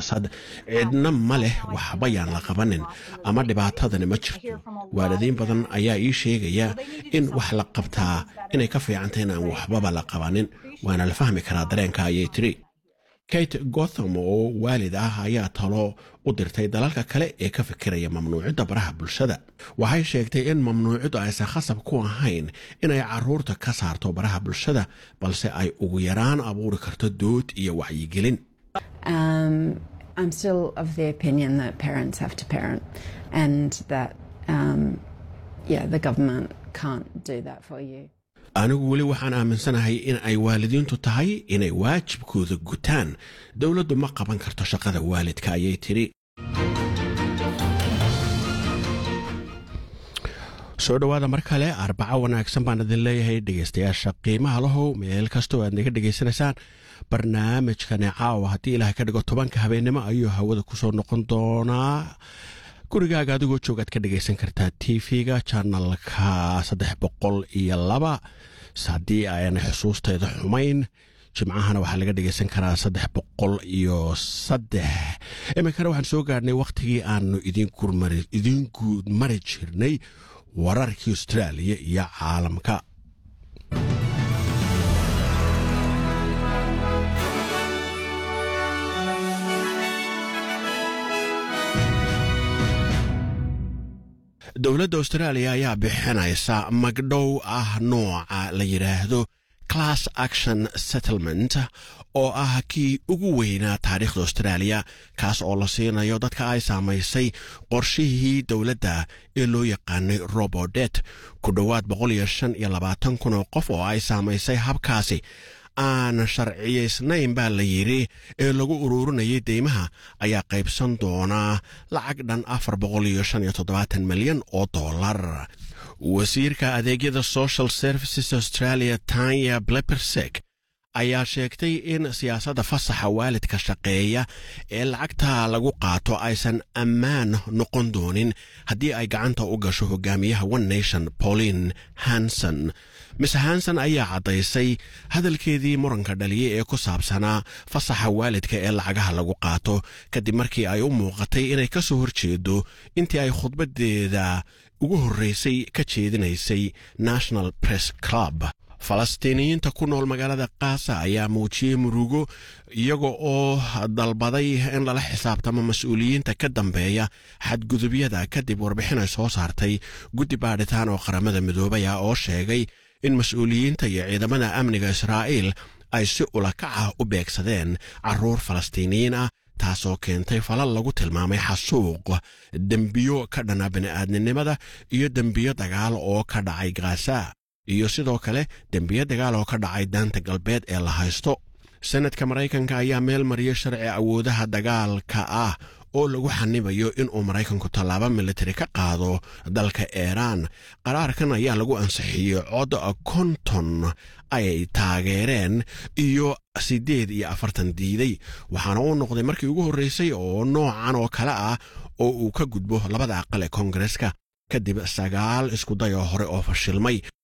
siyaasad cidna ma leh waxba yaan la qabanin ama dhibaatadani ma jirto waalidiin badan ayaa ii sheegaya in wax la qabtaa inay ka fiicantay in aan waxbaba la qabanin waana la fahmi karaa dareenka ayay tiri kate gotham oo waalid ah ayaa talo u dirtay dalalka kale ee ka fikiraya mamnuucidda baraha bulshada waxay sheegtay in mamnuuciddu aysan khasab ku ahayn inay caruurta ka saarto baraha bulshada balse ay ugu yaraan abuuri karto dood iyo wacyigelin Um, I'm still of the opinion that parents have to parent and that, um, yeah, the government can't do that for you. anigu weli waxaan aaminsanahay in ay waalidiintu tahay inay waajibkooda gutaan dowladdu ma qaban karto shaqada waalidka ayay tidhi soo dhowaada mar kale arbaco wanaagsan baan idin leeyahay dhegaystayaasha qiimaha lahow meel kastoo aad naga dhegaysanaysaan barnaamijkani caawa haddii ilaahay ka dhigo tobanka habeennimo ayuu hawada kusoo noqon doonaa gurigaaga adigoo joogaad ka dhegaysan kartaa t v-ga janalka saddex boqol iyo laba haddii ayna xusuusteeda xumayn jimcahana waxaa laga dhegaysan karaa saddex boqol iyo saddex iminkana waxaan soo gaadhnay wakhtigii aanu idiin guud mari jirnay wararkii austraaliya iyo caalamka dowladda austraaliya ayaa bixinaysa magdhow ah nooca la yidhaahdo class action settlement oo ah kii ugu weynaa taariikhda austraaliya kaas oo la siinayo dadka ay saamaysay qorshihii dowladda ee loo yaqaanay robodet ku dhowaad boqol iyo shan iyo labaatan kun oo qof oo ay saamaysay habkaasi aan sharciyaysnayn baa la yidhi ee lagu ururinayay deymaha ayaa qaybsan doonaa lacag dhan afar boqol iyo shan iyo toddobaatan milyan oo dollar wasiirka adeegyada social services australia tanya blepersek ayaa sheegtay in siyaasadda fasaxa waalidka shaqeeya ee lacagta lagu qaato aysan ammaan noqon doonin haddii ay gacanta u gasho hogaamiyaha one nation pauline hanson mise hanson ayaa caddaysay hadalkeedii muranka dhaliyay ee ku saabsanaa fasaxa waalidka ee lacagaha lagu qaato kadib markii ay u muuqatay inay ka soo horjeedo intii ay khudbadeeda ugu horreysay ka jeedinaysay national press club falastiiniyiinta ku nool magaalada kaasa ayaa muujiyey murugo iyaga oo dalbaday in lala xisaabtamo mas-uuliyiinta ka dambeeya xadgudubyada kadib warbixin ay soo saartay guddi baadhitaan oo qaramada midoobay ah oo sheegay in mas-uuliyiinta iyo ciidamada amniga israa'iil ay si ulakac ah u beegsadeen carruur falastiiniyiin ah taasoo keentay falal lagu tilmaamay xasuuq dembiyo ka dhana bini'aadninimada iyo dembiyo dagaal oo ka dhacay gaasa iyo sidoo kale dembiyo dagaal oo ka dhacay daanta galbeed ee la haysto senadka maraykanka ayaa meel mariyay sharci awoodaha dagaalka ah oo lagu xanibayo inuu maraykanku tallaabo militari ka qaado dalka iiraan qaraarkan ayaa lagu ansixiyey cod konton ay taageereen iyo siddeed iyo afartan diiday waxaana uu noqday markii ugu horreysay oo noocan oo kale ah oo uu ka gudbo labada aqal ee koongareska kadib sagaal iskudayoo hore oo fashilmay